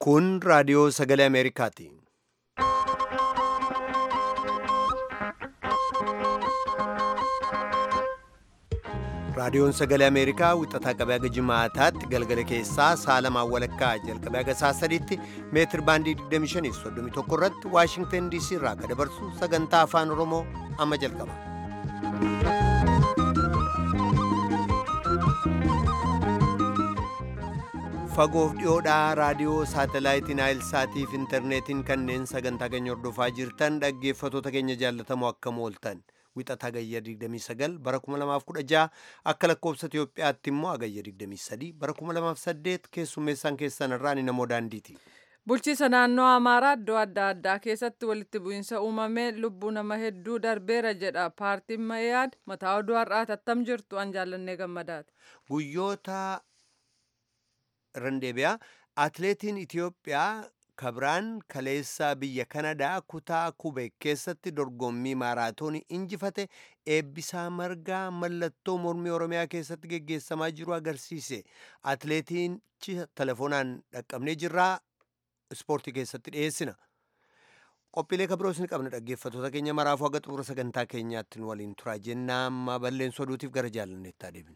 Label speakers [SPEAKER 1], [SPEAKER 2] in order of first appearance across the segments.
[SPEAKER 1] Kun raadiyoo sagalee Ameerikaati. Raadiyoon sagalee Ameerikaa wixataa qabee haga jimaataatti galgala keessaa saalamaan walakkaa jalqabee haga saa sadiitti meetir baandii 2531 irratti Waashingtan DC irraa akka dabarsu sagantaa afaan Oromoo amma jalqaba. Fagoof dhiyoodhaa raadiyoo saatalaayitiin Naayilsaatii fi intarneetiin kanneen sagantaa keenya hordofaa jirtan dhaggeeffatoota keenya jaallatamoo akkam ooltan. wixataa gayya 29 bara 2016 akka lakkoofsa Itiyoophiyaatti immoo agayya 23 bara 2008 keessummeessaan keessan irraa ni namoo daandiiti.
[SPEAKER 2] Bulchiisa naannoo Amaaraa iddoo adda addaa keessatti walitti bu'iinsa uumamee lubbuu nama hedduu darbeera jedha paartiin Mayaad mataa oduu har'aati attam jirtu an jaallannee gammadaati.
[SPEAKER 1] Guyyoota randeebiyaa atileetiin Itiyoophiyaa kabiraan kaleessaa biyya kanadaa kutaa kubeek keessatti dorgommii maaraatoonii injifate eebbisaa margaa mallattoo mormii oromiyaa keessatti geggeessamaa jiru agarsiise atileetiin telefoonaan dhaqqabnee jirraa ispoortii keessatti dhiyeessina qophiilee kabiroos ni qabna dhaggeeffatoota keenya maraafuu haga xumura sagantaa keenyaatti nu waliin turaa jennaa amma balleensoo oduutiif gara jaalanneetti adeemnu.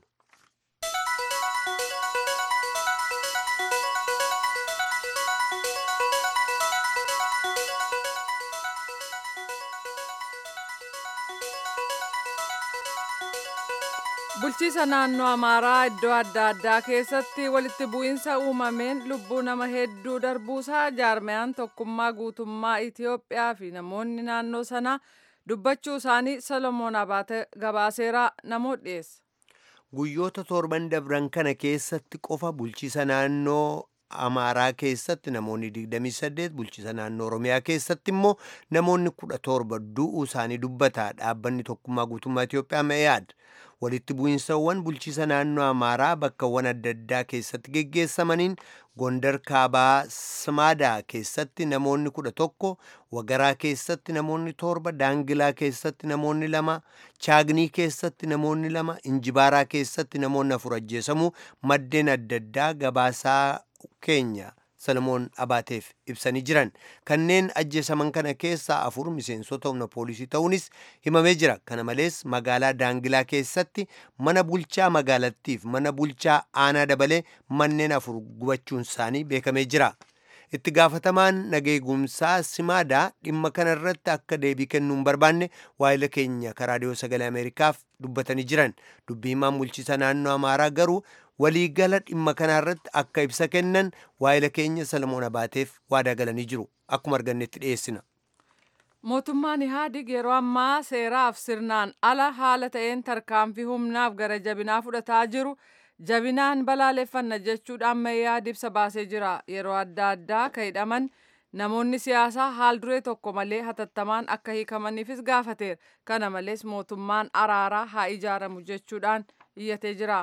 [SPEAKER 2] bulchiisa naannoo amaaraa iddoo adda addaa keessatti walitti bu'iinsa uumameen lubbuu nama hedduu darbuusaa jaarmayaan tokkummaa guutummaa itiyoophiyaa fi namoonni naannoo sanaa dubbachuu isaanii solomoon abaate gabaaseeraa namoo dhiyeessa.
[SPEAKER 1] guyyoota torban dabran kana keessatti qofa bulchiisa naannoo amaaraa keessatti namoonni 28 bulchiisa naannoo oromiyaa keessatti immoo namoonni 17 du'uu isaanii dubbata dhaabbanni tokkummaa guutummaa itiyoophiyaa meeyaad walitti bu'iinsawwan bulchiisa naannoo amaaraa bakkawwan adda addaa keessatti geggeessamaniin gondar kaabaa simaadaa keessatti namoonni kudha tokko wagaraa keessatti namoonni torba daangilaa keessatti namoonni lama chaagnii keessatti namoonni lama injibaaraa keessatti namoonni afur ajjeesamuu maddeen adda addaa gabaasaa keenya salomoon abaateef ibsanii jiran kanneen ajjeesaman kana keessaa afur miseensota humna poolisii ta'uunis himamee jira kana malees magaalaa daangilaa keessatti mana bulchaa magaalattiif mana bulchaa aanaa dabalee manneen afur gubachuun isaanii beekamee jira itti gaafatamaan nageegumsaa simaadaa dhimma kana irratti akka deebii kennuu hin barbaanne waa'ila keenya karaadiyoo sagalee ameerikaaf dubbatanii jiran dubbii himaan bulchiisa naannoo amaaraa garuu waliigala dhimma kanarratti akka ibsa kennan waa'ila keenya salamoon abaateef waadaa galanii jiru akkuma argannetti dhiyeessina.
[SPEAKER 2] mootummaan ihaadig yeroo ammaa seeraaf sirnaan ala haala ta'een tarkaanfii humnaaf gara jabinaa fudhataa jiru jabinaan balaaleffanna jechuudhaan meeyyaad ibsa baasee jira yeroo adda addaa ka hidhaman namoonni siyaasaa haal duree tokko malee hatattamaan akka hiikamaniifis gaafateera kana malees mootummaan araaraa haa ijaaramu jechuudhaan iyyatee jira.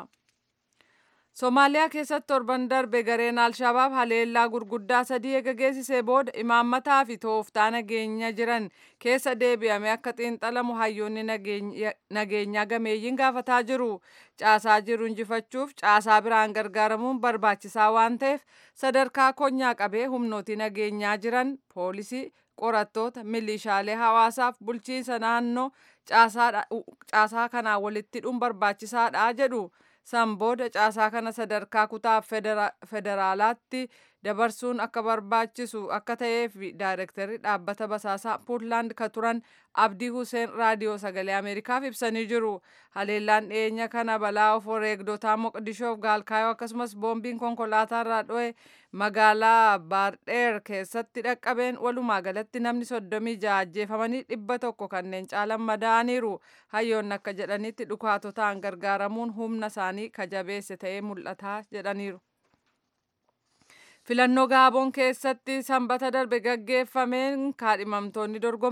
[SPEAKER 2] Somaaliyaa keessatti torban darbe gareen Alshabaab haleellaa gurguddaa sadii eega geessisee booda imaammataa fi tooftaa nageenya jiran keessa deebi'ame akka xiinxalamu hayyoonni nageenyaa gameeyyiin gaafataa jiru. Caasaa jiru injifachuuf caasaa biraan gargaaramuun barbaachisaa waan ta'eef sadarkaa konyaa qabee humnooti nageenyaa jiran poolisii qorattoota milishaalee hawaasaaf bulchiinsa naannoo caasaa kanaa walitti hidhuun barbaachisaadha jedhu. san booda caasaa kana sadarkaa kutaa federaalaatti dabarsuun akka barbaachisu akka ta'eef daayirektarri dhaabbata basaasaa puutlaand ka turan abdii huseen raadiyoo sagalee ameerikaaf ibsanii jiru haleellaan dhiyeenya kana balaa of wareegdotaa moqdishoof gaalkaayoo akkasumas boombiin konkolaataa irraa dho'e magaalaa baardheer keessatti dhaqqabeen walumaa galatti namni soddomii ja'a ajjeefamanii dhibba tokko kanneen caalan madaa'aniiru hayyoonni akka jedhanitti dhukaatotaan gargaaramuun humna isaanii kajabeesse ta'ee mul'ataa jedhaniiru. filannoo gaaboon keessatti sanbata darbe gaggeeffameen kaadhimamtoonni dorgoman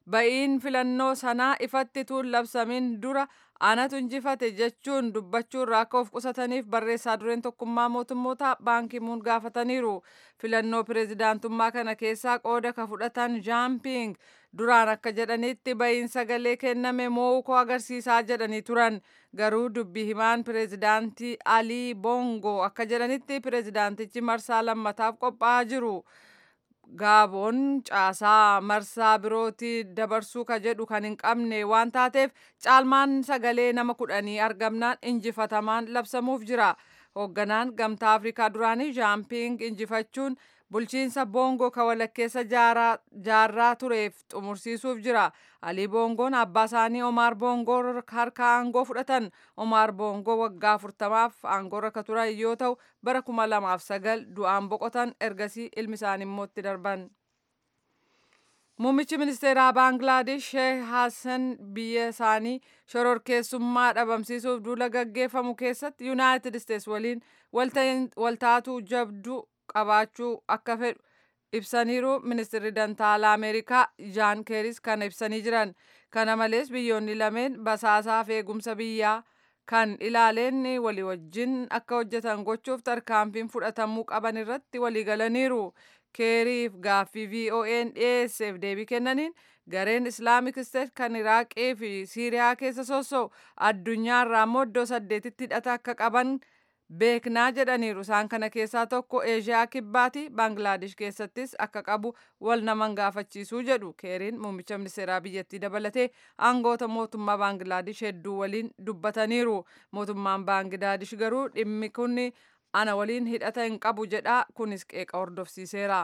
[SPEAKER 2] ba'iin filannoo sanaa ifatti tuun labsamiin dura anatu injifate jechuun dubbachuurraa akka of qusataniif barreessaa dureen tokkummaa mootummoota baankimuun gaafataniiru filannoo pireezidaantummaa kana keessaa qooda ka fudhatan jaamping duraan akka jedhanitti ba'iin sagalee kenname mo'uu koo agarsiisaa jedhanii turan garuu dubbi himaan pireezidaantii alii bongo akka jedhanitti pireezidaantichi marsaa lammataaf qophaa'aa jiru. gaaboon caasaa marsaa birootti dabarsuu ka jedhu kan hin qabne waan taateef caalmaan sagalee nama kudhanii argamnaan injifatamaan labsamuuf jira hoogganaan gamtaa afrikaa duraanii jaamping injifachuun bulchiinsa boongoo ka walakkeessa jaarraa tureef xumursiisuuf jira alii boongoon abbaa isaanii omaar boongoo harka aangoo fudhatan omaar boongoo waggaa afurtamaaf aangoorra ka turan yoo ta'u bara kuma lamaaf sagal du'aan boqotan ergasii ilmi isaanii immoo itti darban. Muummichi ministeeraa Baangilaadesh Sheeh Hassan biyya isaanii shororkeessummaa dhabamsiisuuf duula gaggeeffamu keessatti Yuunaayitid Isteets waliin waltaatuu jabduu qabaachuu akka fedhu ibsaniiru ministeerri dantaalaa ameerikaa jaan keeris kana ibsanii jiran kana malees biyyoonni lameen basaasaaf eegumsa biyyaa kan ilaaleen walii wajjin akka hojjetan gochuuf tarkaanfiin fudhatamuu qaban irratti waliigalaniiru keeriif gaaffii vo'n dhiyeesseef deebii kennaniin gareen islaamik isteet kan iraaqii fi siiriyaa keessa sossa'u addunyaarraa immoo iddoo saddeetitti hidhata akka qaban beeknaa jedhaniiru isaan kana keessaa tokko eeshiyaa kibbaati baangilaadesh keessattis akka qabu wal naman gaafachiisuu jedhu keeriin muummicha ministeeraa biyyattii dabalatee aangoota mootummaa baangilaadesh hedduu waliin dubbataniiru mootummaan baangilaadesh garuu dhimmi kun ana waliin hidhata hin qabu jedha kunis qeeqa hordofsiiseera.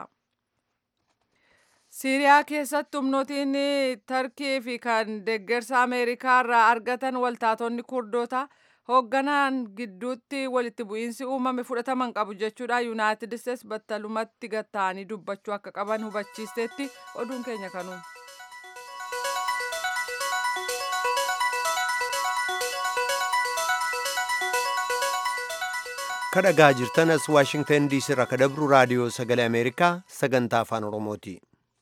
[SPEAKER 2] siiriyaa keessatti humnootiin tarkii fi kan deeggarsa ameerikaa irraa argatan waltaatonni kurdoota hoogganaan gidduutti walitti bu'iinsi uumame fudhataman qabu jechuudha yuunaayitid isteets battalumatti gatta'anii dubbachuu akka qaban hubachiisteetti oduun keenya kanuma.
[SPEAKER 1] kadhagaa jirtan as waashingtan diisii irraa kadabru raadiyoo sagalee ameerikaa sagantaa afaan oromooti.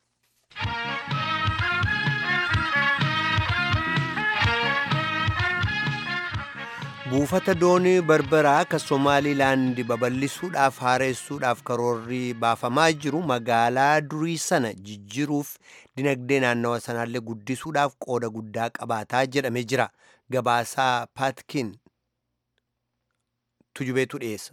[SPEAKER 1] buufata doonii barbaraa akka somaalilaandi babal'isuudhaaf haaressuudhaaf karoorri baafamaa jiru magaalaa durii sana jijjiruuf dinagdee naannawa sanaallee guddisuudhaaf qooda guddaa qabaataa jedhamee jira gabaasaa paatkin tujubeetu dhiyeessa.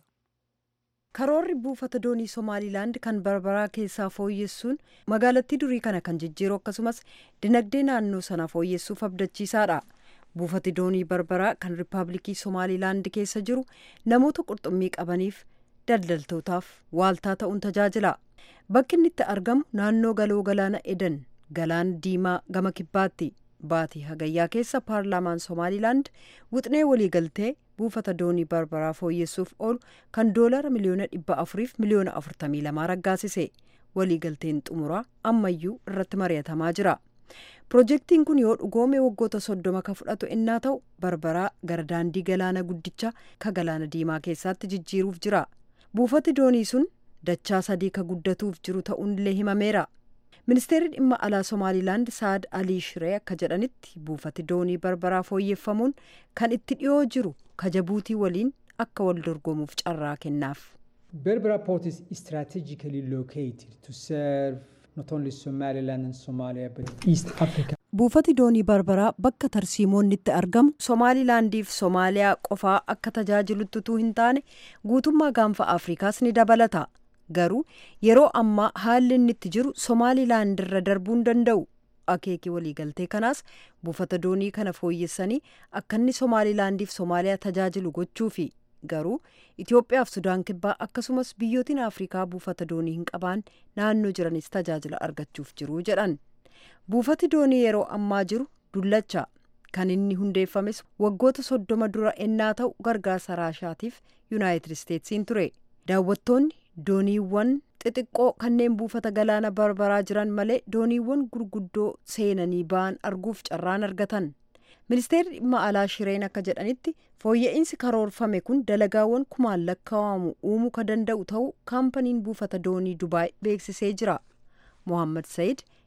[SPEAKER 3] karoorri buufata doonii somaalilaand kan barbaraa keessaa fooyyessuun magaalattii durii kana kan jijjiiru akkasumas dinagdee naannoo sana fooyyessuuf abdachiisaadha. buufati doonii barbaraa kan riippaabilikii somaalilaand keessa jiru namoota qurxummii qabaniif daldaltootaaf waaltaa ta'uun tajaajila bakki inni itti argamu naannoo galoo galaana edan galaana diimaa gama kibbaatti baatii hagayyaa keessa paarlaamaan somaalilaand wixnee waliigaltee buufata doonii barbaraa fooyyessuuf oolu kan doolara miliyoona dhibba afuriif miliyoona afurtamii lamaa raggaasise waliigalteen xumuraa ammayyuu irratti mari'atamaa jira. Pirojektiin kun yoo dhugoome waggoota soddoma ka fudhatu innaa ta'u barbaraa gara daandii galaana guddicha ka galaana diimaa keessatti jijjiiruuf jira. Buufati doonii sun dachaa sadii ka guddatuuf jiru ta'uunillee himameera. Ministeerri dhimma alaa Somaalilaand Saad Alii Shiree akka jedhanitti buufati doonii barbaraa fooyyeffamuun kan itti dhiyoo jiru ka Jabuutii waliin akka wal dorgomuuf carraa kennaaf.
[SPEAKER 4] Berbera port is strategically located to serve not only Somaliland and Somalia but East Africa.
[SPEAKER 3] Buufati doonii barbaraa bakka tarsiimoonni itti argamu Somaalilaandiif Somaaliyaa qofaa akka tajaajilutti utuu hin taane guutummaa gaanfa Afrikaas ni dabalata. Garuu yeroo ammaa haalli inni itti jiru Somaalilaand irra darbuu hin danda'u. Akeekii waliigaltee kanaas buufata doonii kana fooyyessanii akka inni Somaalilaandiif Somaaliyaa tajaajilu gochuufi. Garuu Itoophiyaaf Sudaan kibbaa akkasumas biyyootiin Afrikaa buufata doonii hin qabaan naannoo jiranis tajaajila argachuuf jiru jedhan. Buufati doonii yeroo ammaa jiru dullacha kan inni hundeeffames waggoota soddoma dura ennaa ta'u gargaarsa raashaatiif yuunaayitid isteetsiin ture. Daawwattoonni dooniiwwan xixiqqoo kanneen buufata galaana barbaraa jiran malee dooniiwwan gurguddoo seenanii ba'an arguuf carraan argatan. ministeerri dhimma alaa shireen akka jedhanitti fooyya'insi karoorfame kun dalagaawwan kumaan lakkaa'amu uumuu ka danda'u ta'uu kaampaniin buufata doonii dubaay beeksisee jira mohammad sayid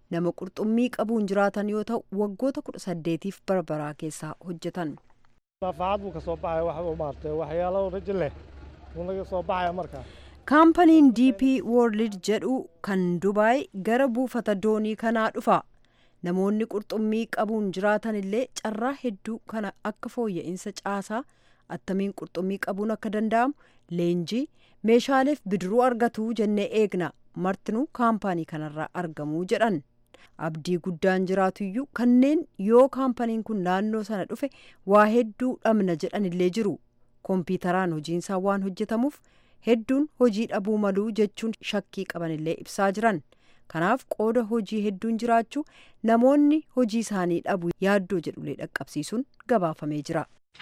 [SPEAKER 3] nama qurxummii qabuun jiraatan yoo ta'u waggoota kudha saddeetiif barbaraa keessaa hojjetan.
[SPEAKER 5] Lafaacad buu ka soo baxaya wax maartay waxyaalo rajo leh buu naga soo baxaya markaa.
[SPEAKER 3] Kaampaniin DP World jedhu kan Dubaay gara buufata doonii kanaa dhufa. Namoonni qurxummii qabuun jiraatan illee carraa hedduu kana akka fooyya'insa caasaa attamiin qurxummii qabuun akka danda'amu leenjii meeshaaleef bidiruu argatu jennee eegna martinuu kaampaanii kanarraa argamuu jedhan. abdii guddaan jiraatuyyuu kanneen yoo kaampaniin kun naannoo sana dhufe waa hedduu dhabna jedhan illee jiru kompiitaraan hojiinsaa waan hojjetamuuf hedduun hojii dhabuu maluu jechuun shakkii qaban illee ibsaa jiran kanaaf qooda hojii hedduun jiraachuu namoonni hojii isaanii dhabu yaaddoo jedhulee dhaqqabsiisuun gabaafamee jira.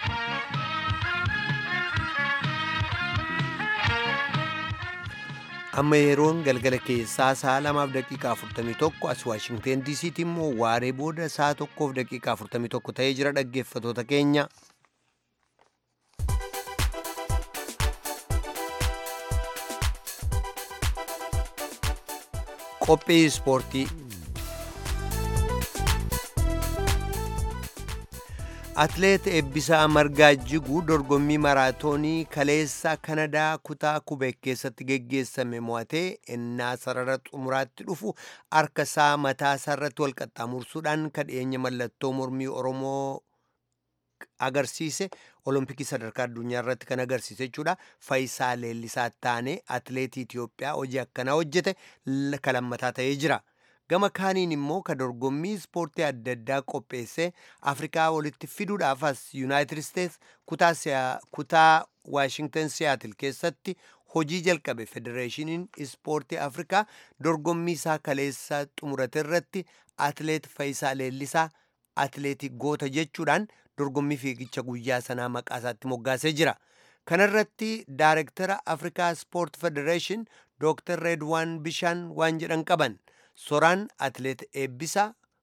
[SPEAKER 1] amma yeroon galgala keessaa sa'a lamaaf daqiiqaa 41 as waashingteen diisiitti immoo waaree booda sa'a tokkoof daqiiqaa 41 ta'ee jira dhaggeeffatoota keenya. qophii ispoortii atleet eebbisaa margaa jiguu dorgommii maraatoonii kaleessa kanadaa kutaa kubeek keessatti geggeessame mo'atee innaa sarara xumuraatti dhufu harka isaa mataa isaarratti wal qaxxaamursuudhaan kadheenya mallattoo mormii oromoo agarsiise olompikii sadarkaa addunyaa irratti kan agarsiise jechuudha faayisaa leellisaa taanee atleetii Itiyoophiyaa hojii akkanaa hojjete kalammataa ta'ee jira. gama kaaniin immoo ka dorgommii ispoortii adda addaa qopheesse afrikaa walitti fiduudhaaf as yuunaayitid isteets kutaa waashingtan siyaatil keessatti hojii jalqabe federeeshiniin ispoortii afrikaa dorgommii isaa kaleessa xumurate irratti atleet Faayisaa Leellisaa atleetii goota jechuudhaan dorgommii fiigicha guyyaa sanaa maqaa isaatti moggaasee jira. kanarratti daarektara afrikaa ispoort federeeshin dooktar reedwaan bishaan waan jedhan qaban. soraan atleet eebbisaa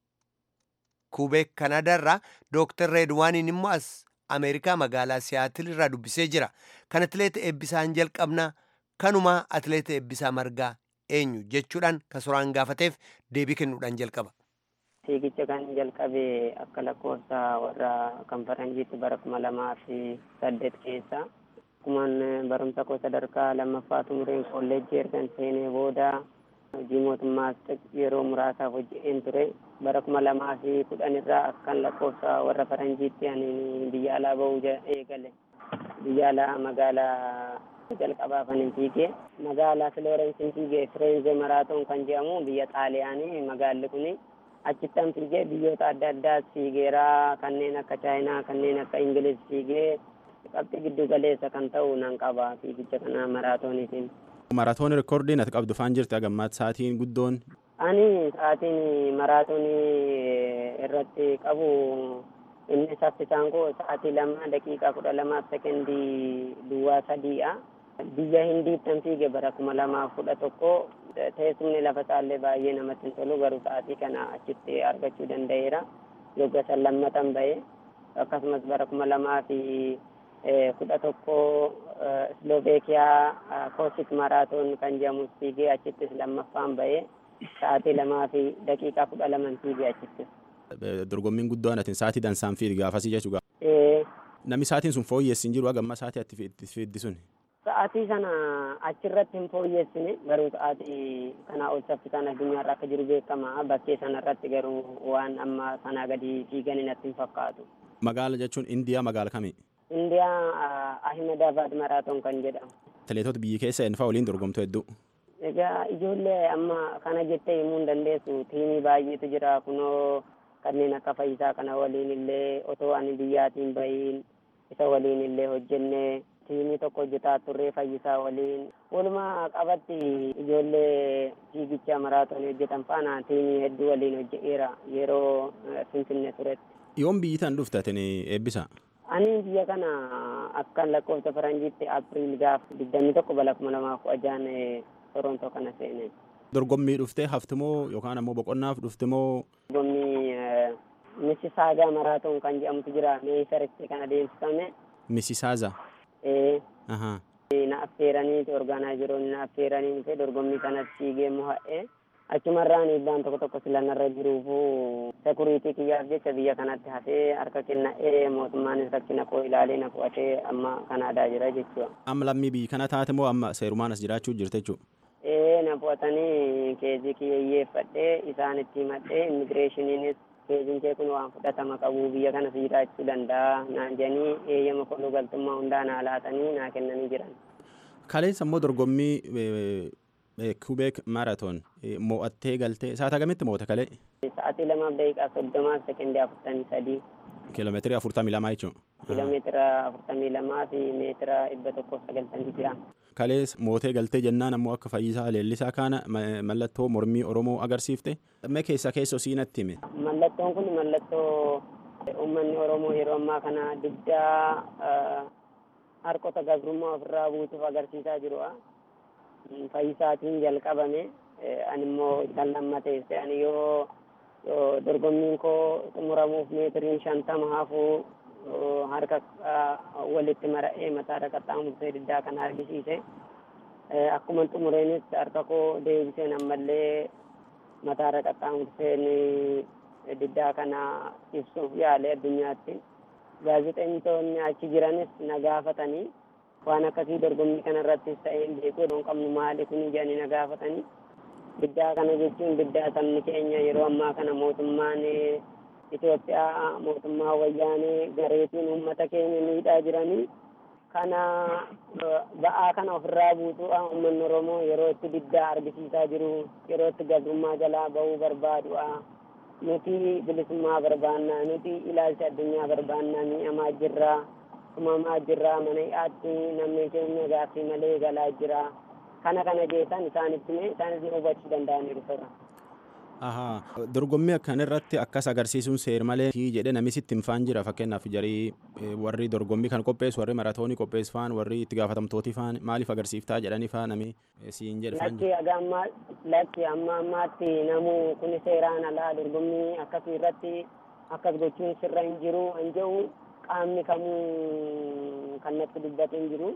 [SPEAKER 1] kubeek kanadaarraa dooktar reedwaaniin immoo as ameerikaa magaalaa siyaatil irraa dubbisee jira kan atleet eebbisaan jalqabna kanuma atleet eebbisaa margaa eenyu jechuudhaan ka soraan gaafateef deebii kennuudhaan jalqaba.
[SPEAKER 6] fiigicha kan jalqabe akka lakkoofsa warra kan faranjiitti bara kuma lamaa fi saddeet keessa akkuman barumsa koo sadarkaa lammaffaa xumureen kolleejjii ergan seenee booda hojii mootummaas yeroo muraasaaf hojjeteen ture bara kuma lamaa fi kudhan irraa akkan lakkoofsa warra faranjiitti ani biyya alaa bahuu eegale biyya alaa magaalaa jalqabaa kan fiigee magaalaa filoorensiin fiigee fireenze maraatoon kan jedhamu biyya xaaliyaanii magaalli kuni achittan fiigee biyyoota adda addaas fiigeeraa kanneen akka chaayinaa kanneen akka ingiliz fiigee qabxii giddu galeessa kan ta'u nan qaba fiigicha kana maraatooniitiin.
[SPEAKER 7] Maraatoon reekoordiin ati qabdu faan jirti agammaatti sa'aatiin guddoon.
[SPEAKER 6] Ani sa'aatiin maraatoonii irratti qabu inni saffisaan koo sa'aatii lama daqiiqaa kudha lamaaf sekendii duwwaa sadiidha. Biyya hindiittan fiige bara kuma lamaaf kudha tokko teessumni lafa isaallee baay'ee namatti hin tolu garuu sa'aatii kana achitti argachuu danda'eera. Yogga san lammatan ba'e akkasumas bara kuma lamaa fi kudha tokko Slovaakiyaa koosik maraatoon kan jedhamus fiigee achittis lammaffaan bahee sa'aatii lamaa fi daqiiqaa kudha laman fiigee achittis.
[SPEAKER 7] Dorgommiin guddoon atiin sa'aatii dansaan fiigi gaafasii jechuudha. Namni sa'aatiin sun fooyyessi hin jiru agamma sa'aatii atti fiiddi sun.
[SPEAKER 6] Sa'aatii sana achirratti hin fooyyessine garuu sa'aatii kanaa ol saffisaan addunyaarra akka jiru beekama bakkee sanarratti garuu waan amma sanaa gadi fiigan natti hin fakkaatu.
[SPEAKER 7] Magaala jechuun Indiyaa magaala kamii?
[SPEAKER 6] Indiyaa Ahmedabad maraatoon kan jedhamu.
[SPEAKER 7] Atileetota biyyi keessa eenyufaa waliin dorgomtu hedduu.
[SPEAKER 6] Egaa ijoollee amma kana jettee himuu hin dandeessu tiimii baay'eetu jira kunoo kanneen akka fayyisaa kana waliin illee otoo ani biyyaatiin bahiin isa waliin illee hojjennee tiimii tokko hojjetaa turree fayyisaa waliin walumaa qabatti ijoollee fiigicha maraatoonii hojjetan faana tiimii hedduu waliin hojjeteera yeroo finfinnee turetti.
[SPEAKER 7] Yoom biyyi tan dhufte atin eebbisa?
[SPEAKER 6] Ani biyya kana akka lakkoofsa faranjiitti apiriil gaaf digdamii tokko bara kuma lamaaf kudha jaha torontoo kana seene.
[SPEAKER 7] Dorgommii dhuftee haftimoo yookaan ammoo boqonnaaf dhuftimoo?
[SPEAKER 6] Dorgommii Misisaagaa maraatoon kan jedhamutu jira meesaritti kan adeemsifame.
[SPEAKER 7] Misisaaza?
[SPEAKER 6] Ee.
[SPEAKER 7] Ahaa.
[SPEAKER 6] Na affeeranii orgaanaayizeroonni na affeeranii dhufee dorgommii kanas fiigee mo'a'ee achumarraan dhiibbaan tokko tokko silanarra jiruufu sekuriitii kiyyaaf jecha biyya kanatti hafee harka kenna'ee mootummaanis rakkina koo ilaalee na qo'atee amma kanaadaa jira jechuudha.
[SPEAKER 7] Amma lammii biyyi kana taate moo amma seerumaan as jiraachuu jirte jechuudha?
[SPEAKER 6] Ee na qo'atanii keezii kiyyeeffadhee isaanitti himadhee immigireeshiniinis keeziin kee kun waan fudhatama qabu biyya kanas jiraachuu danda'a naan jedhanii eeyyama koluu galtummaa hundaa naa laatanii naa kennanii jiran.
[SPEAKER 7] Kaleessa immoo dorgommii Kubeek Maaraatoon mo'attee galtee sa'aatii hagamitti mo'ate kalee?
[SPEAKER 6] Sa'aatii lamaaf daqiiqaa soddomaaf sekendii afurtamii sadii.
[SPEAKER 7] Kiiloomeetirii afurtamii lamaa jechuudha.
[SPEAKER 6] Kiiloomeetira afurtamii lamaa fi meetira dhibba tokkoof sagaltamii jira.
[SPEAKER 7] Kalees mootee galtee jennaan ammoo akka fayyisaa leellisaa kana mallattoo mormii Oromoo agarsiifte. Mee keessa keessa siinatti hime.
[SPEAKER 6] Mallattoon kun mallattoo uummanni Oromoo yeroo ammaa kana diddaa harkota gabrummaa ofirraa buusuuf agarsiisaa jirudha. Fayyisaatiin jalqabame ani immoo isaan lammateesse ani yoo dorgommiin koo xumuramuuf meetiriin shantama hafuu harka walitti mara'ee mataarra qaxxaamursee diddaa kana argisiise. Akkuma xumureenis harka koo deebiseen ammallee mataarra qaxxaamurseen diddaa kana ibsuuf yaale addunyaatti. Gaazexeessitoonni achi jiranis na gaafatanii waan akkasii dorgommii kanarrattis ta'ee beekuu hin qabnu maali kun jedhanii na gaafatanii. Diddaa kana jechuun diddaa sabni keenya yeroo ammaa kana mootummaan Itoophiyaa mootummaa wayyaanee gareetiin uummata keenya miidhaa jiranii kana ba'aa kana ofirraa buusuudha uummanni Oromoo yeroo itti diddaa argisiisaa jiru yeroo itti gabrummaa jalaa bahuu barbaaduudha. Nuti bilisummaa barbaannaa nuti ilaalcha addunyaa barbaannaa mi'amaa jirra tumamaa jirra mana hidhaatti namni keenya gaaffii malee galaa jira. Kana kana jeesan isaanitti mee isaanis ni hubachuu danda'aniiru sirra.
[SPEAKER 7] Ahaa dorgommii akkanirratti akkas agarsiisuun seer malee jedhe nami sitti himfaan jira fakkeenyaaf jarii warri dorgommii kan qopheessu warri maratoonii qopheessu faan warri itti gaafatamtooti faan maaliif agarsiiftaa jedhanii faa nami siin jedhe faan
[SPEAKER 6] Lakki agamma lakki amma ammaatti namu kun seeraan alaa dorgommii akkasii irratti akkas gochuun sirra hin jiru hin jiru qaamni kamuu kan natti dubbate hin jiru.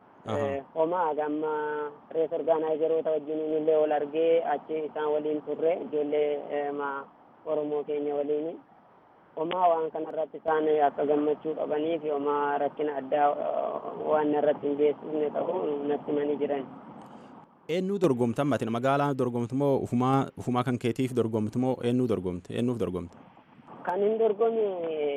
[SPEAKER 6] Homaa agamma rees orgaanaayizeroota wajjin illee ol argee achi isaan waliin turre ijoollee Oromoo keenya waliin. Homaa waan kanarratti isaan akka gammachuu qabanii fi homaa rakkina addaa waan irratti hin geessisne ta'u natti himanii jiran.
[SPEAKER 7] Eenyuu dorgomtan matin magaalaa dorgomtu moo ufumaa ufumaa kan keetiif dorgomtu moo eenyuu dorgomte eenyuuf dorgomte?
[SPEAKER 6] Kan hin dorgome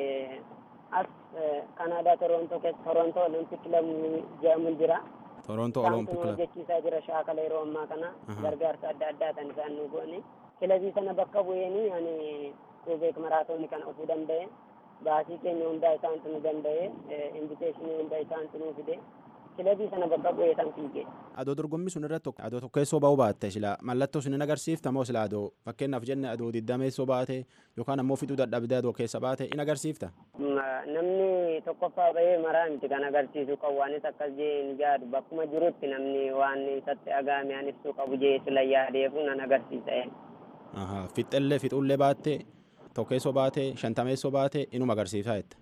[SPEAKER 6] as Kanaadaa Torontoo keessa Torontoo Olompiik Kilabii jedhamu jira.
[SPEAKER 7] Torontoo Olompiik
[SPEAKER 6] Kilabii. hojjechiisaa jira shaakala yeroo ammaa kana gargaarsa adda addaa kan isaan nu goone. Kilabii sana bakka bu'eenii ani Kubeek maraatoonii kana ofuu danda'e. Baasii keenya hundaa isaantu nu danda'e. Inviteeshinii hundaa isaantu nu fide. Kilabii sana bakka bu'ee san fiige.
[SPEAKER 7] Adoo dorgommii sun irratti adoo tokkeessoo ba'uu baatte sila mallattoo sun hin agarsiifta moo sila adoo fakkeenyaaf jenne adoo diddameessoo baate yookaan ammoo fixuu dadhabdee adoo keessa baate in agarsiifta.
[SPEAKER 6] Namni tokkoffaa bahee maraa miti kan agarsiisu qabu waanis akkas jee hin jaadu bakkuma jirutti namni waan isatti dhagaame an ibsuu qabu jee sila yaadeefu nan agarsiisa.
[SPEAKER 7] Fixxellee fixullee baatte tokkeessoo baate shantameessoo baate inuma agarsiisaa jette.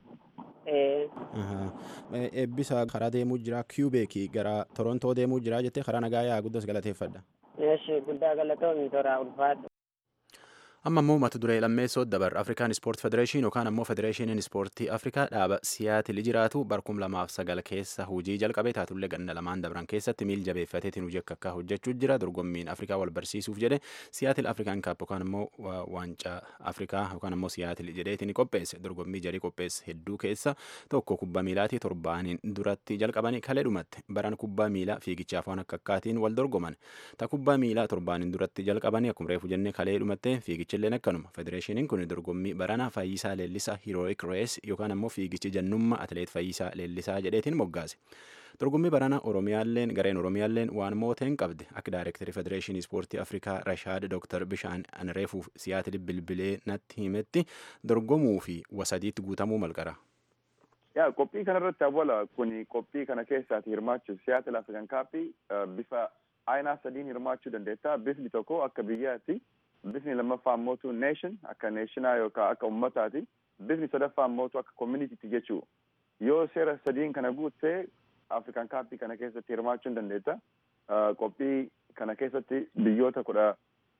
[SPEAKER 7] eebbisa karaa deemuu jira kiubeekii gara torontoo deemuu jira jettee karaa nagaa yaa guddas galateeffadha.
[SPEAKER 6] Eeshi guddaa galatoomii toraa ulfaadha.
[SPEAKER 7] amma immoo mata duree lammeessoo dabar afrikaan ispoort federeeshin yookaan ammoo federeeshiniin ispoortii afrikaa dhaaba siyaatil jiraatu barkum lamaaf sagal keessa hujii jalqabee taatullee ganna lamaan dabran keessatti miil jabeeffateetiin hojii akka akka hojjechuu jira dorgommiin afrikaa wal barsiisuuf jedhe siyaatil afrikaan kaap yookaan ammoo waancaa afrikaa yookaan ammoo siyaatil jedheetiin qopheesse dorgommii jarii qopheesse hedduu keessa tokko kubbaa miilaatii torbaaniin duratti jalqabanii kalee dhumatte baran kubbaa miilaa fiigichaaf waan akka akkaatiin wal dorgoman ta kubbaa miilaa torbaaniin duratti jalqabanii akkuma reefu jennee kalee dhumatte fiigicha fiigichilleen akkanuma federeeshiniin kun dorgommii baranaa fayyisaa leellisaa hiirooyik rees yookaan ammoo fiigichi jannummaa atleet fayyisaa leellisaa jedheetiin moggaase. dorgommii baranaa oromiyaalleen gareen oromiyaalleen waan mooteen qabde akka daayirektarii federeeshinii ispoortii afrikaa rashaad dooktar bishaan anreefuuf siyaatil bilbilee natti himetti dorgomuu fi wasadiitti guutamuu malqara.
[SPEAKER 8] yaa qophii kanarratti awwala kun qophii kana keessaati hirmaachuuf siyaatil afrikan kaappii bifa aayinaa sadiin hirmaachuu dandeetta bifni tokko akka biyyaatti bifni lammaffaa mootu neeshin akka neeshinaa yookaan akka ummataati bifni sadaffaa mootu akka communitytti jechuu yoo seera sadiin kana guuttee afrikan kaappii kana keessatti hirmaachuu dandeetta qophii kana keessatti biyyoota kudha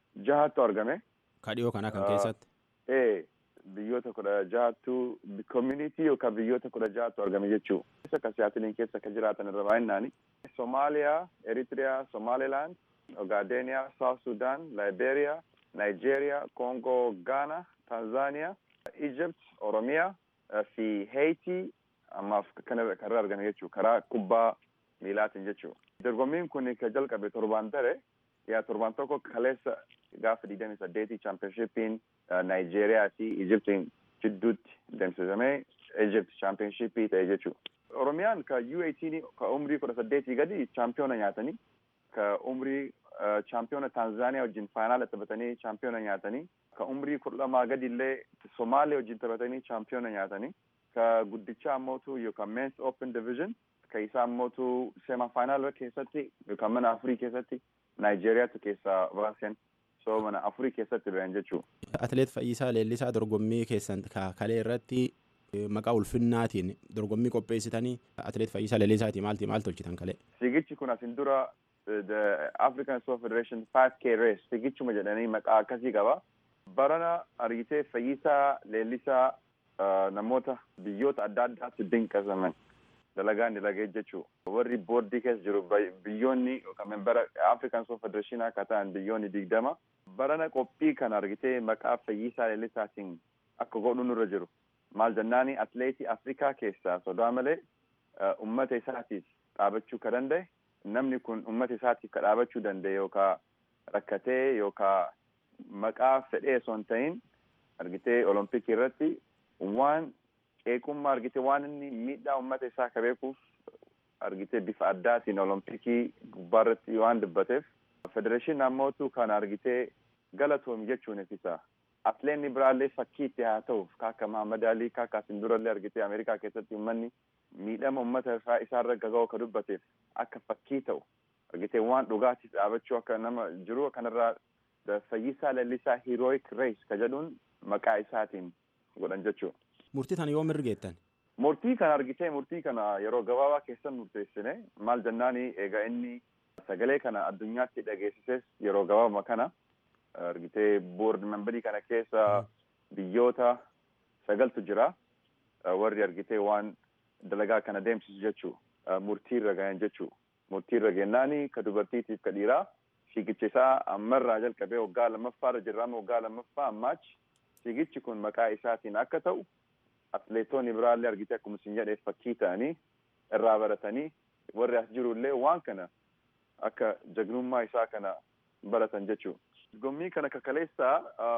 [SPEAKER 8] jahattu argame.
[SPEAKER 7] Ka dhiyoo kana kan keessatti.
[SPEAKER 8] Ee biyyoota kudha jahattu community yookaan biyyoota kudha jahattu argame jechuudha. Akka siyaatiliin keessa kan jiraatan irra baay'inaani. Somaaliyaa, Eritiriyaa, Somaliland, Ogaadeniyaa, South Sudan, Liberia, Nigeria, Congo, Ghana, Tanzania, Egypt, Oromiyaa fi Haiti ammaaf kanarra argame jechuudha. Karaa kubbaa miilaatiin jechuudha. Dorgommiin kun kan jalqabe torbaan dare yaa torbaan tokko kaleessa gaafa digdamii saddeetii chaampiyoonshiippiin Naayijeeriyaa fi Ijiptiin jidduutti deemsifamee Ijipt chaampiyoonshiippii ta'e jechuudha. Oromiyaan ka U18 ka umrii kudha saddeetii gadi chaampiyoona nyaatanii ka umrii chaampiyoona Tanzaaniyaa wajjin faayinaala taphatanii chaampiyoona nyaatanii ka umrii kudha lamaa gadi illee Somaalee wajjin taphatanii chaampiyoona nyaatanii ka guddichaa ammootu yookaan Men's Open Division ka isaa ammootu sema faayinaala keessatti yookaan mana afurii keessatti Naayijeriyaatu keessaa baasen so mana afurii keessatti ba'an jechuudha.
[SPEAKER 7] Atileet Fayyisaa Leellisaa dorgommii keessan kalee irratti maqaa ulfinnaatiin dorgommii qopheessitanii atileet Fayyisaa Leellisaatii maalti maal tolchitan kalee?
[SPEAKER 8] Fiigichi kun asin dura the African Sport Federation 5K race fiigichuma jedhanii maqaa akkasii qaba. Barana argitee Fayyisaa Leellisaa namoota biyyoota adda addaatti dinqisaman. dalagaan dalagee jechuu warri boordii keessa jiru biyyoonni yookaan membara African Sport Federation akka ta'an biyyoonni digdama barana qophii kan argitee maqaa Fayyisaa Leellisaatiin akka godhu nurra jiru maal jennaani atleetii Afrikaa keessaa sodaa malee ummata isaatiif dhaabachuu ka danda'e namni kun ummata isaatiif ka dhaabachuu danda'e yookaan rakkatee yookaan maqaa fedhee osoo hin ta'in argitee olompikii irratti waan qeeqummaa argite waan inni miidhaa uummata isaa ka beekuuf argite bifa addaatiin olompikii gubbaarratti waan dubbateef federeeshinii ammootu kan argitee galatoomi jechuun ifisa atleetni biraallee fakkii itti haa ta'uuf kaakka Mahamad Alii kaakka asin durallee argitee Ameerikaa keessatti uummanni miidhama uummata isaarra gaga'u ka dubbateef akka fakkii ta'u argitee waan dhugaatiif dhaabachuu akka nama jiru kanarraa Fayyisaa Leellisaa Heroic Race ka jedhuun maqaa isaatiin godhan jechuudha.
[SPEAKER 7] Murtii tana yoom mirgeettan?
[SPEAKER 8] Murtii kana argitee murtii kana yeroo gabaabaa keessan murteessine maal jennaani egaa inni sagalee kana addunyaatti dhageessises yeroo gabaabaa kana argitee boord membarii kana keessa biyyoota sagaltu jira warri argitee waan dalagaa kana deemsisu jechuu murtii irra gahan jechuu murtii irra gennaani ka dubartiitiif ka dhiiraa fiigicha isaa ammarraa jalqabee waggaa lammaffaarra jirraama waggaa lammaffaa ammaachi fiigichi kun maqaa isaatiin akka ta'u atleetonni biraallee argitee akkuma isin jedhee fakkii ta'anii irraa baratanii warri as jirullee waan kana akka jagnummaa isaa kana baratan jechuu. Dorgommii kana kakaleessaa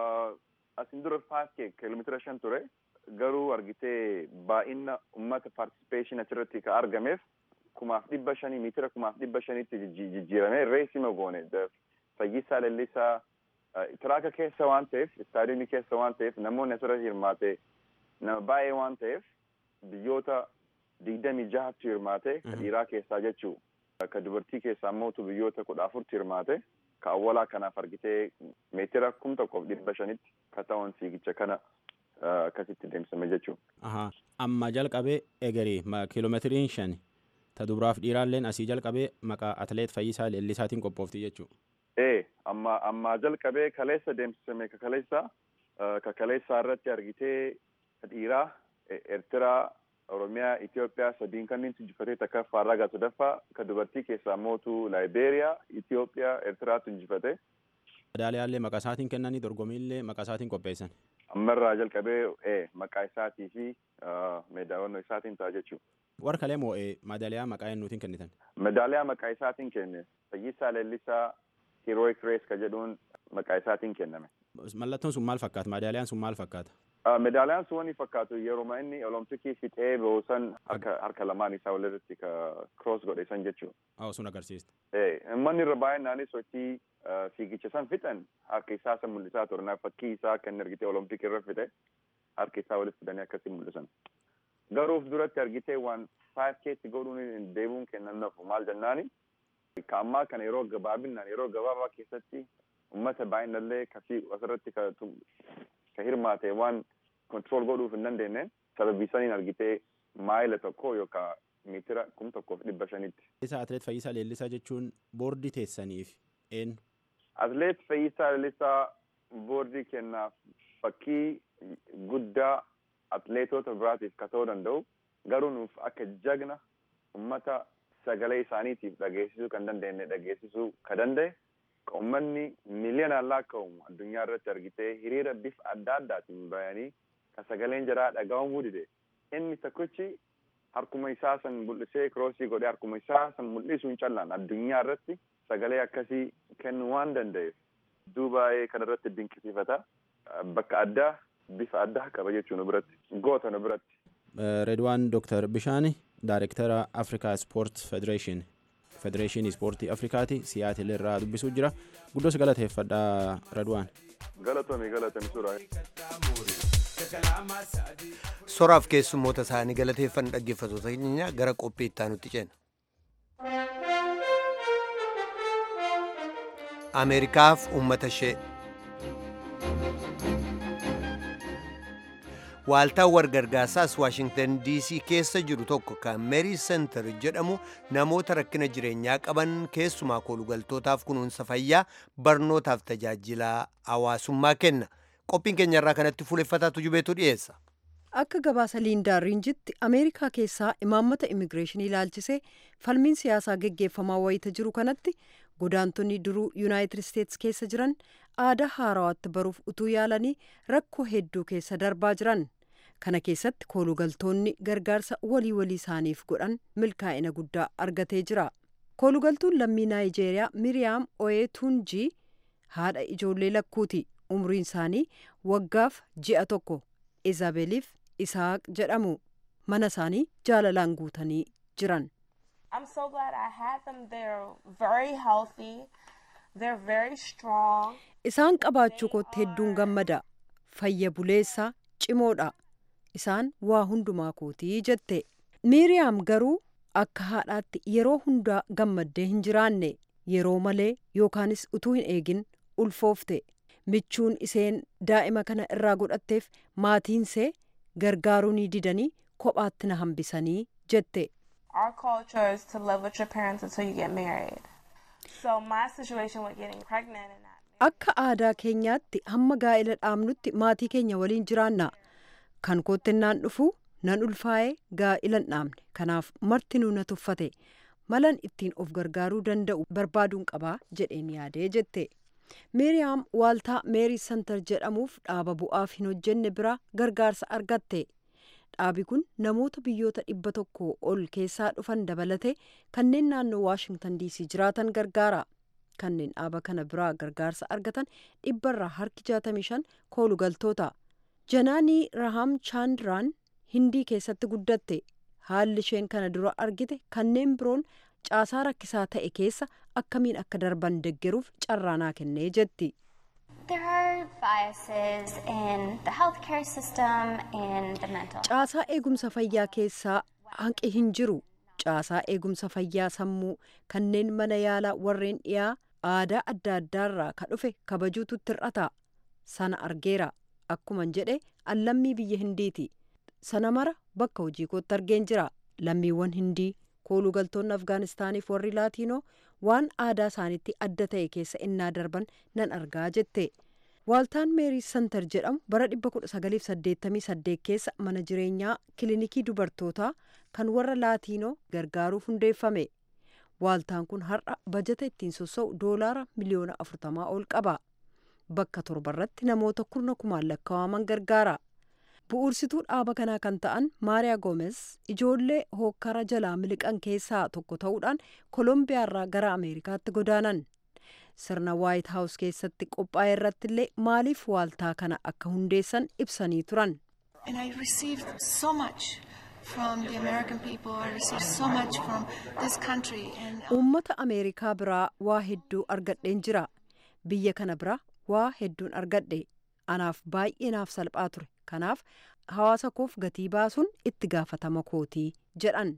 [SPEAKER 8] asin dura 5K kilomeetira shan ture garuu argitee baay'ina uummata participation achirratti ka argameef kumaaf dhibba shanii miitira kumaaf dhibba shaniitti jijjiiramee reesima goone fayyisaa leellisaa tiraaka keessa waan ta'eef istaadiyoomii keessa waan ta'eef namoonni asirratti hirmaate nama baay'ee waan ta'eef biyyoota digdamii jahattu hirmaate ka dhiiraa keessaa jechuu ka dubartii keessaa mootu biyyoota kudha afurtu hirmaate ka awwalaa kanaaf argitee meetira kum tokkoof dhibba shanitti ka ta'uun fiigicha kana akkasitti deemsifame jechuu.
[SPEAKER 7] Amma jalqabee egerii kiiloomeetiriin shan ta dubaraaf dhiiraalleen asii jalqabee maqaa atleet Fayyisaa Leellisaatiin qophoofti jechuu.
[SPEAKER 8] Ee amma amma jalqabee kaleessa deemsifame ka kaleessa ka kaleessaa irratti argitee dhiiraa Eertiraa Oromiyaa Itoophiyaa sadiin kanneen injifatee takka faarragaa sadaffaa ka dubartii keessaa mootu Laayibeeriyaa Itoophiyaa Eertiraatu injifate.
[SPEAKER 7] Madaaliyaallee maqaa isaatiin kennanii dorgommiillee maqaa isaatiin qopheessan.
[SPEAKER 8] Ammarraa jalqabee ee maqaa isaatii fi meedaawwannoo isaatiin ta'a jechuudha.
[SPEAKER 7] Warra kalee moo madaaliyaa maqaa eenyuutiin kennitan?
[SPEAKER 8] Madaaliyaa maqaa isaatiin kenne Fayyisaa Leellisaa Heroic Race ka jedhuun maqaa isaatiin kenname.
[SPEAKER 7] Mallattoon sun maal fakkaata? Madaaliyaan sun maal fakkaata?
[SPEAKER 8] Medaaliyaan sun wani fakkaatu yeroo inni olompikii fixee boosan harka harka lamaan isaa walirratti ka cross godhe san jechuudha.
[SPEAKER 7] Haa sun agarsiista.
[SPEAKER 8] Manni irra baay'inaanis sochii fiigicha san fixan harka isaa san mul'isaa ture fakkii isaa kan argitee olompikii irra fixe harka isaa walitti fidanii akkasii mul'isan. Garuuf duratti argitee waan 5K'tti godhuun deebiin kennan nafu maal jennaani ka ammaa kana yeroo gabaabinaan yeroo gabaabaa keessatti uummata baay'inallee kasii asirratti ka hirmaate waan control godhuuf hin dandeenye sababii saniin argitee maayila tokko yookaan meetira kum tokkoof dhibba shanitti.
[SPEAKER 7] Isa atleet Fayyisaa Leellisaa jechuun boordii teessaniif eenyu?
[SPEAKER 8] atleet Fayyisaa Lalisaa boordii kennaaf fakkii guddaa atleetota biraatiif ka ta'uu danda'u garuu nuuf akka jagna ummata sagalee isaaniitiif dhageessisuu kan dandeenye dhageessisuu ka danda'e uummanni miiliyoonaan lakkaa'amu addunyaa irratti argitee hiriira bifa adda addaatiin bayanii ka sagaleen jaraa dhaga'amuu dide inni tokkichi harkuma isaa san mul'isee kiroosii godhee harkuma isaa san mul'isuun callaan addunyaa irratti sagalee akkasii kennuu waan danda'eef duubaa'ee kana irratti dinqisiifata bakka addaa bifa addaa qaba jechuu nu biratti goota nu biratti.
[SPEAKER 7] Redwaan Dr. Bishaani Daayirektara Afrikaa Sport Federeeshin Federeeshinii Ispoortii Afrikaati Siyaatil irraa dubbisuu jira. Guddoos galateeffadha Redwaan.
[SPEAKER 8] Galatoomi galatoomi suuraa.
[SPEAKER 1] Soraaf keessummoota isaanii galateeffan dhaggeeffatoota keenya gara qophii itti aanutti ceena. Ameerikaaf uummata ishee. Waaltaan wargargaarsaas Waashingtan DC keessa jiru tokko kan Merii Center jedhamu namoota rakkina jireenyaa qaban keessumaa koolugaltootaaf kunuunsa fayyaa barnootaaf tajaajila hawaasummaa kenna. Qophiin keenya irraa kanatti fuuleffataatu jubeetu dhiyeessa.
[SPEAKER 3] Akka gabaasa Liindaa Riinjitti Ameerikaa keessaa imaammata immigireeshinii ilaalchisee falmiin siyaasaa geggeeffamaa wayita jiru kanatti godaantonni duruu Yuunaayitid Isteetsi keessa jiran aadaa haarawaatti baruuf utuu yaalanii rakkoo hedduu keessa darbaa jiran. Kana keessatti koolugaltoonni gargaarsa walii walii isaaniif godhan milkaa'ina guddaa argatee jira. Koolugaltuun lammii Naayijeeriyaa Miriyaam Oyeetuunjii haadha ijoollee lakkuuti. Umriin isaanii waggaaf ji'a tokko. Izaabeliif Isaaq jedhamu. Mana isaanii jaalalaan guutanii jiran.
[SPEAKER 9] I'm so glad I had them. They're very healthy. They're very strong.
[SPEAKER 3] Isaan qabaachuu kootti hedduun gammada. Fayya buleessaa cimoodha. Isaan waa hundumaa kootii jette. Miiriyaam garuu akka haadhaatti yeroo hundaa gammaddee hin jiraanne yeroo malee yookaanis utuu hin eegin ulfoofte. Michuun iseen daa'ima kana irraa godhatteef maatiinsee gargaaruu ni didanii kophaatti na hambisanii jette.
[SPEAKER 9] Our culture is to live with your parents until you get married. So my situation with getting pregnant and not
[SPEAKER 3] Akka aadaa keenyaatti hamma gaa'ela dhaabnutti maatii keenya waliin jiraanna. Kan koottennaan dhufu nan ulfaa'ee gaa'ilan dhaabne. Kanaaf marti na tuffate. Malan ittiin of gargaaruu danda'u barbaaduun qabaa jedheen yaadee jette. Meeriyaam waaltaa meerii santar jedhamuuf dhaaba bu'aaf hin hojjenne bira gargaarsa argatte. Dhaabi kun namoota biyyoota dhibba tokko ol keessaa dhufan dabalate kanneen naannoo Waashingtan DC jiraatan gargaara. Kanneen dhaaba kana biraa gargaarsa argatan dhibbarraa harki 65 koolugaltoota. Janaanii Raham Chaandraan Hindii keessatti guddatte. Haalli isheen kana dura argite kanneen biroon caasaa rakkisaa ta'e keessa akkamiin akka darban deggeruuf carraa naa kennee jetti.
[SPEAKER 10] There are biases in the healthcare system and the mental.
[SPEAKER 3] Caasaa eegumsa fayyaa keessaa hanqi hin jiru. Caasaa eegumsa fayyaa sammuu kanneen mana yaalaa warreen dhiyaa aadaa adda addaarraa ka dhufe kabajuutu hir'ata. Sana argeera. Akkuman jedhe allammii biyya Hindiiti. Sana mara bakka hojii kootti argeen jira. Lammiiwwan Hindii koolugaltoonni Afgaanistaaniif warri Laatiinoo waan aadaa isaaniitti adda ta'e keessa innaa darban nan argaa jette. Waaltaan Meerii Santar jedhamu bara 1988 keessa mana jireenyaa kilinikii dubartootaa kan warra Laatiinoo gargaaruuf hundeeffame. Waaltaan kun har'a bajata ittiin sossa'u doolaara miliyoona 40 ol qaba. Bakka torbarratti namoota kurna kumaan lakkaa'aman gargaara. Bu'uursituu dhaaba kanaa kan ta'an Maariyaa Goomes ijoollee hookkara jalaa miliqan keessaa tokko ta'uudhaan Kolombiyaarraa gara Ameerikaatti godaanan. Sirna Waayit Haawus keessatti qophaa'e irratti illee maaliif waaltaa kana akka hundeessan ibsanii turan.
[SPEAKER 11] And I received so much from the American people. I received so much from this country. And
[SPEAKER 3] Uummata Ameerikaa biraa waa hedduu argadheen jira. Biyya kana biraa waa hedduun argadhe. Anaaf baay'ee naaf salphaa ture. Kanaaf hawaasa koof gatii baasuun itti gaafatama kootii jedhan.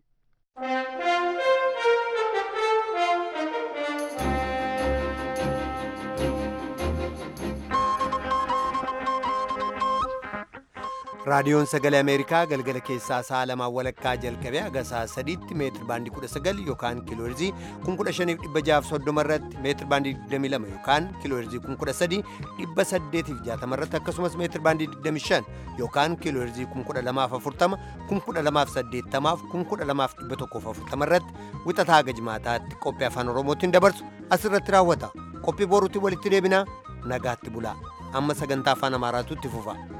[SPEAKER 1] raadiyoon sagalee ameerikaa galgala keessaa sa'a lamaa walakkaa jalqabee haga sa'a sadiitti meetir baandii 19 yookaan kiilooherzii 15630 irratti meetir baandii 22 yookaan kiilooherzii 13860 irratti akkasumas meetir baandii 25 yookaan kiilooherzii 12040 12080 12140 irratti wixataa haga jimaataatti qophii afaan oromootiin dabarsu asirratti raawwata qophii boruutti walitti deebinaa nagaatti bulaa amma sagantaa afaan amaaraatu itti fufa.